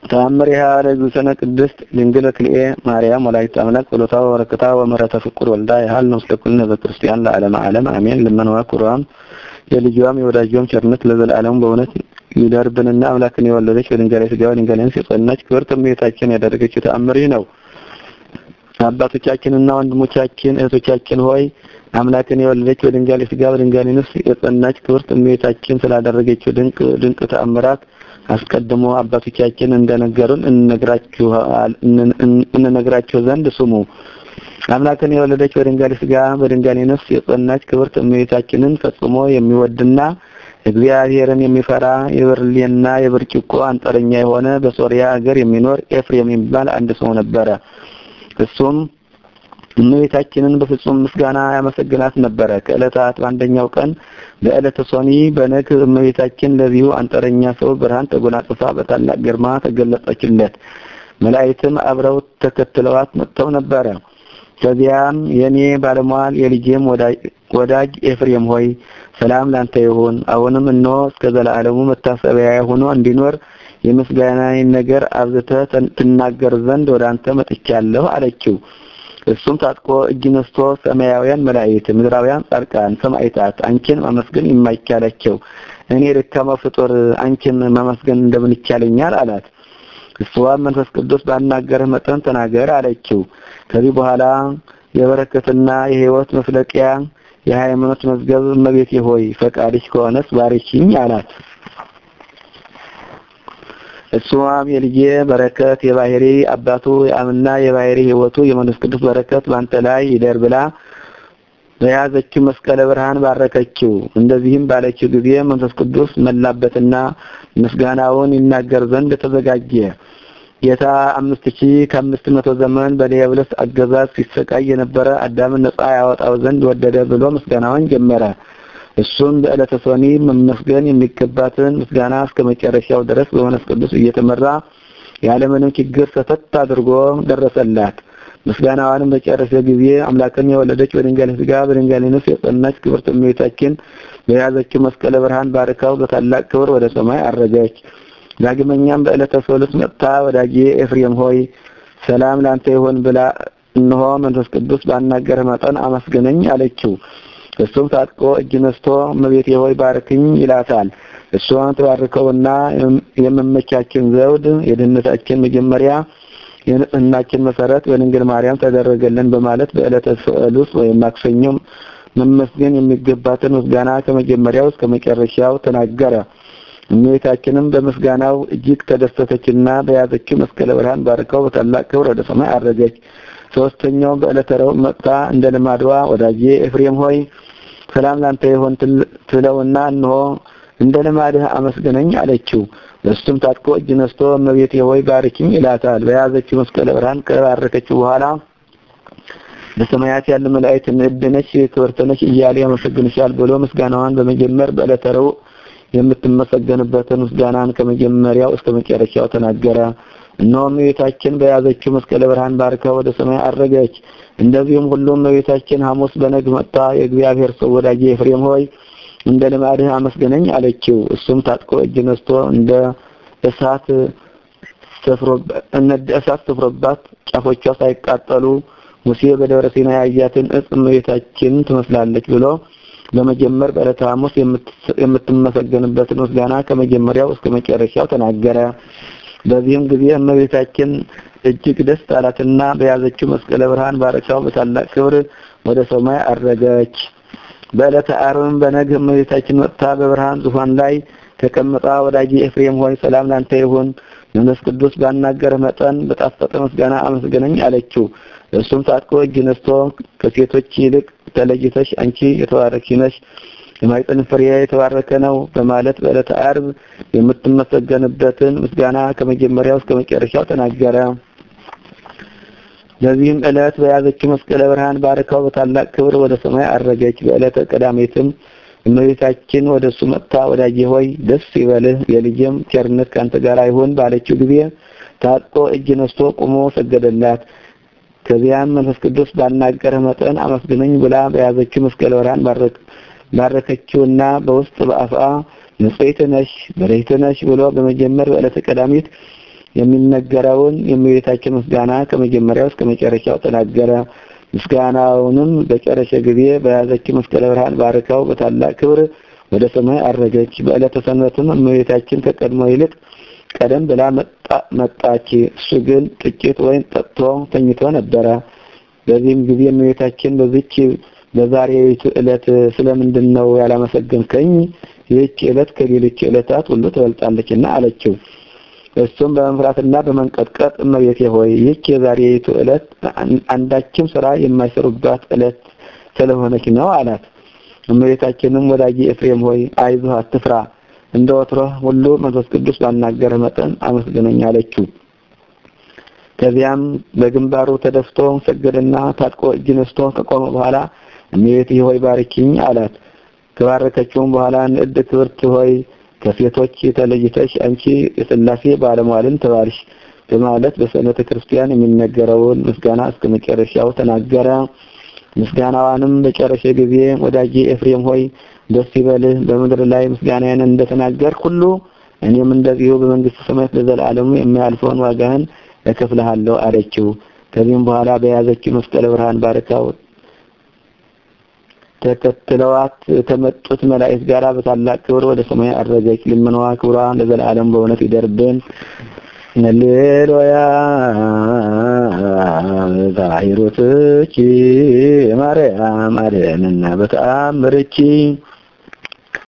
ተአምሪሃ ለእግዝእትነ ቅድስት ድንግል ክልኤ ማርያም ወላዲተ አምላክ ጸሎታ ወበረከታ ወምሕረተ ፍቁር ወልዳ ያህል ነው ስለ ኩልነ በክርስቲያን ለዓለመ ዓለም አሜን። ልመናዋ ኩሯም የልጇም የወዳጇም ቸርነት ለዘላለሙ በእውነት ይደርብንና አምላክን የወለደች በድንጋሌ ሥጋ በድንጋሌ ነፍስ የጸናች ክብርት እመቤታችን ያደረገችው ተአምር ይህ ነው። አባቶቻችንና ወንድሞቻችን እህቶቻችን ሆይ አምላክን የወለደች በድንጋሌ ሥጋ በድንጋሌ ነፍስ የጸናች ክብርት እመቤታችን ስላደረገችው ድንቅ ድንቅ ተአምራት አስቀድሞ አባቶቻችን እንደነገሩን እንነግራቸው ዘንድ ስሙ። አምላክን የወለደች በድንጋሌ ሥጋ በድንጋሌ ነፍስ የጸናች ክብርት እመቤታችንን ፈጽሞ የሚወድና እግዚአብሔርን የሚፈራ የብርሌና የብርጭቆ አንጥረኛ የሆነ በሶሪያ ሀገር የሚኖር ኤፍሬም የሚባል አንድ ሰው ነበረ። እሱም እመቤታችንን በፍጹም ምስጋና ያመሰግናት ነበረ። ከዕለታት በአንደኛው ቀን በዕለተ ሶኒ በነግ እመቤታችን ለዚሁ አንጥረኛ ሰው ብርሃን ተጎናጽፋ በታላቅ ግርማ ተገለጸችለት። መላእክትም አብረው ተከትለዋት መጥተው ነበረ። ከዚያም የኔ ባለሟል የልጄም ወዳጅ ኤፍሬም ሆይ ሰላም ላንተ ይሁን። አሁንም እነሆ እስከ ዘላለሙ መታሰቢያ ሆኖ እንዲኖር የምስጋናዬን ነገር አብዝተህ ትናገር ዘንድ ወደ አንተ መጥቻለሁ አለችው። እሱም ታጥቆ እጅ ነስቶ ሰማያውያን መላእክት፣ ምድራውያን ጻድቃን፣ ሰማዕታት አንቺን ማመስገን የማይቻላቸው እኔ ደካማ ፍጡር አንቺን ማመስገን እንደምን ይቻለኛል አላት። እሷም መንፈስ ቅዱስ ባናገረህ መጠን ተናገር አለችው። ከዚህ በኋላ የበረከትና የሕይወት መፍለቂያ የሃይማኖት መዝገብ እመቤቴ ሆይ ፈቃድሽ ከሆነስ ባርኪኝ አላት። እሷም የልጄ በረከት የባህሪ አባቱ የአምና የባህሪ ሕይወቱ የመንፈስ ቅዱስ በረከት ባንተ ላይ ይደር ብላ በያዘችው መስቀለ ብርሃን ባረከችው። እንደዚህም ባለችው ጊዜ መንፈስ ቅዱስ መላበትና ምስጋናውን ይናገር ዘንድ ተዘጋጀ። ጌታ አምስት ሺህ ከአምስት መቶ ዘመን በዲያብሎስ አገዛዝ ሲሰቃይ የነበረ አዳምን ነጻ ያወጣው ዘንድ ወደደ ብሎ ምስጋናውን ጀመረ። እሱም በዕለተ ሶኒ መመስገን የሚገባትን ምስጋና እስከ መጨረሻው ድረስ በመንፈስ ቅዱስ እየተመራ ያለምንም ችግር ሰተት አድርጎ ደረሰላት። ምስጋናዋንም በጨረሰ ጊዜ አምላክን የወለደች በድንጋሌ ሥጋ በድንጋሌ ነፍስ የጸናች ክብርት እመቤታችን በያዘችው መስቀለ ብርሃን ባርካው በታላቅ ክብር ወደ ሰማይ አረገች። ዳግመኛም በዕለተ ሰሉስ መጥታ ወዳጄ ኤፍሬም ሆይ ሰላም ላንተ ይሁን ብላ እነሆ መንፈስ ቅዱስ ባናገረ መጠን አመስግነኝ አለችው። እሱም ታጥቆ እጅ ነስቶ እመቤቴ ሆይ ባርክኝ ይላታል። እሷን ተባርከውና የመመቻችን ዘውድ የድህነታችን መጀመሪያ የንጽህናችን መሰረት በድንግል ማርያም ተደረገልን በማለት በዕለተ ሰሉስ ወይም ማክሰኞ መመስገን የሚገባትን ምስጋና ከመጀመሪያው እስከ መጨረሻው ተናገረ። እመቤታችንም በምስጋናው እጅግ ተደሰተችና በያዘችው መስቀለ ብርሃን ባርከው በታላቅ ክብር ወደ ሰማይ አረገች። ሶስተኛው በዕለተ ረቡዕ መጥታ እንደ ልማድዋ ወዳጄ ኤፍሬም ሆይ ሰላም ላንተ ይሁን ትለውና እንሆ እንደ ልማድህ አመስግነኝ አለችው። እሱም ታጥቆ እጅ ነስቶ እመቤቴ ሆይ ባርኪኝ ይላታል። በያዘችው መስቀለ ብርሃን ከባረከችው በኋላ በሰማያት ያሉ መላእክት ንዕድ ነሽ ክብርት ነሽ እያለ ያመሰግንሻል ብሎ ምስጋናዋን በመጀመር በዕለተ ረቡዕ የምትመሰገንበትን ምስጋናን ከመጀመሪያው እስከ መጨረሻው ተናገረ። እነሆ እመቤታችን በያዘችው መስቀለ ብርሃን ባርካ ወደ ሰማይ አረገች። እንደዚሁም ሁሉም እመቤታችን ሐሙስ በነግ መጣ የእግዚአብሔር ሰው ወዳጄ ኤፍሬም ሆይ እንደ ልማድህ አመስግነኝ አለችው። እሱም ታጥቆ እጅ ነስቶ እንደ እሳት እሳት ሰፍሮባት ጫፎቿ ሳይቃጠሉ ሙሴ በደብረ ሲና ያያትን እጽ እመቤታችን ትመስላለች ብሎ በመጀመር በዕለተ ሐሙስ የምትመሰገንበትን ምስጋና ከመጀመሪያው እስከ መጨረሻው ተናገረ። በዚህም ጊዜ እመቤታችን እጅግ ደስ አላትና በያዘችው መስቀለ ብርሃን ባረካው በታላቅ ክብር ወደ ሰማይ አረገች። በዕለተ ዓርብም በነግ እመቤታችን መጥታ በብርሃን ዙፋን ላይ ተቀምጣ ወዳጄ ኤፍሬም ሆይ ሰላም ላንተ ይሁን፣ መንፈስ ቅዱስ ባናገረ መጠን በጣፈጠ ምስጋና አመስግነኝ አለችው። እሱም ታጥቆ እጅ ነስቶ ከሴቶች ይልቅ ተለይተሽ አንቺ የተባረክሽ ነሽ የማኅፀንሽ ፍሬ የተባረከ ነው በማለት በዕለተ ዓርብ የምትመሰገንበትን ምስጋና ከመጀመሪያው እስከ መጨረሻው ተናገረ። በዚህም ዕለት በያዘችው መስቀለ ብርሃን ባረካው በታላቅ ክብር ወደ ሰማይ አረገች። በዕለተ ቀዳሜትም እመቤታችን ወደ እሱ መጥታ ወዳጄ ሆይ ደስ ይበልህ የልጄም ቸርነት ካንተ ጋር ይሁን ባለችው ጊዜ ታጥቆ እጅ ነስቶ ቆሞ ሰገደላት። ከዚያም መንፈስ ቅዱስ ባናገረ መጠን አመስግነኝ ብላ በያዘችው መስቀለ ብርሃን ባረክ ባረከችውና በውስጥ በአፋ ንጽሕት ነሽ በረከት ነሽ ብሎ በመጀመር በዕለተ ቀዳሚት የሚነገረውን የእመቤታችን ምስጋና ከመጀመሪያው እስከ መጨረሻው ተናገረ። ምስጋናውንም በጨረሰ ጊዜ በያዘችው መስቀለ ብርሃን ባርካው በታላቅ ክብር ወደ ሰማይ አረገች። በዕለተ ሰንበትም እመቤታችን ከቀድሞ ይልቅ ቀደም ብላ መጣች። እሱ ግን ጥቂት ወይን ጠጥቶ ተኝቶ ነበረ። በዚህም ጊዜ እመቤታችን በዚች በዛሬይቱ ዕለት ስለምንድን ነው ያላመሰገንከኝ? ይህች ዕለት ከሌሎች ዕለታት ሁሉ ትበልጣለችና አለችው። እሱም በመፍራትና በመንቀጥቀጥ እመቤቴ ሆይ ይህች የዛሬይቱ ዕለት አንዳችም ስራ የማይሰሩባት ዕለት ስለሆነች ነው አላት። እመቤታችንም ወዳጄ ኤፍሬም ሆይ አይዞህ፣ አትፍራ፣ እንደ ወትሮህ ሁሉ መንፈስ ቅዱስ ባናገረ መጠን አመስግነኝ አለችው። ከዚያም በግንባሩ ተደፍቶ ሰገደና ታጥቆ እጅ ነስቶ ከቆመ በኋላ እመቤቴ ሆይ ባርኪኝ አላት። ከባረከችውም በኋላ ንዕድ ክብርት ሆይ ከሴቶች ተለይተሽ አንቺ የሥላሴ ባለሟልን ተባልሽ በማለት በሰንበተ ክርስቲያን የሚነገረውን ምስጋና እስከ መጨረሻው ተናገረ። ምስጋናዋንም በጨረሰ ጊዜ ወዳጄ ኤፍሬም ሆይ ደስ ይበልህ፣ በምድር ላይ ምስጋናዬን እንደተናገር ሁሉ እኔም እንደዚሁ በመንግስተ ሰማያት ለዘላለሙ የማያልፈውን ዋጋህን እከፍልሃለሁ አለችው። ከዚህም በኋላ በያዘችው መስቀለ ብርሃን ባርካው ተከትለዋት ከመጡት መላእክት ጋር በታላቅ ክብር ወደ ሰማይ አረገች። ልመናዋ ክብሯ ለዘላለም በእውነት ይደርብን። ሃሌሉያ ዛሂሩትኪ ማርያም አድኅነነ በተአምርኪ